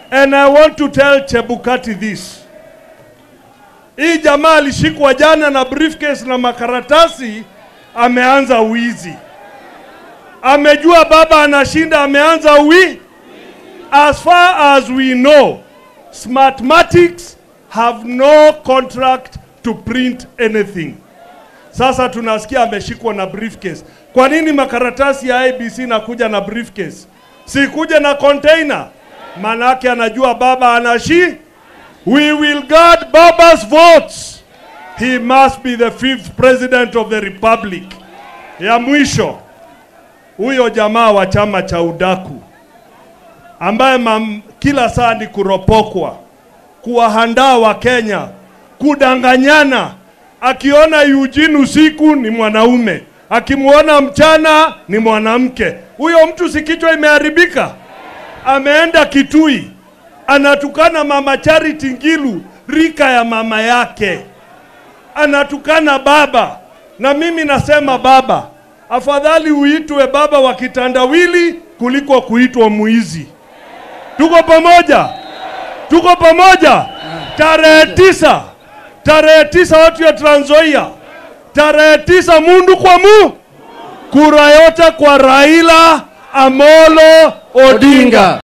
And I want to tell Chebukati this. Hii jamaa alishikwa jana na briefcase na makaratasi, ameanza wizi. Amejua baba anashinda, ameanza wi. As far as we know, Smartmatics have no contract to print anything. Sasa tunasikia ameshikwa na briefcase. Kwa nini makaratasi ya ABC nakuja na briefcase? Sikuja na container. Manake anajua baba anashi. We will guard baba's votes. He must be the fifth president of the republic. Ya mwisho, huyo jamaa wa chama cha udaku ambaye mam, kila saa ni kuropokwa, kuwahandaa wa Kenya, kudanganyana. Akiona Eugene usiku ni mwanaume, akimwona mchana ni mwanamke. Huyo mtu si kichwa imeharibika? Ameenda Kitui, anatukana mama Charity Ngilu, rika ya mama yake, anatukana baba. Na mimi nasema baba, afadhali uitwe baba wa kitandawili kuliko kuitwa mwizi. Tuko pamoja, tuko pamoja. Tarehe tisa, tarehe tisa watu ya Trans Nzoia, tarehe tisa mundu kwa mu, kura yote kwa Raila Amolo Odinga.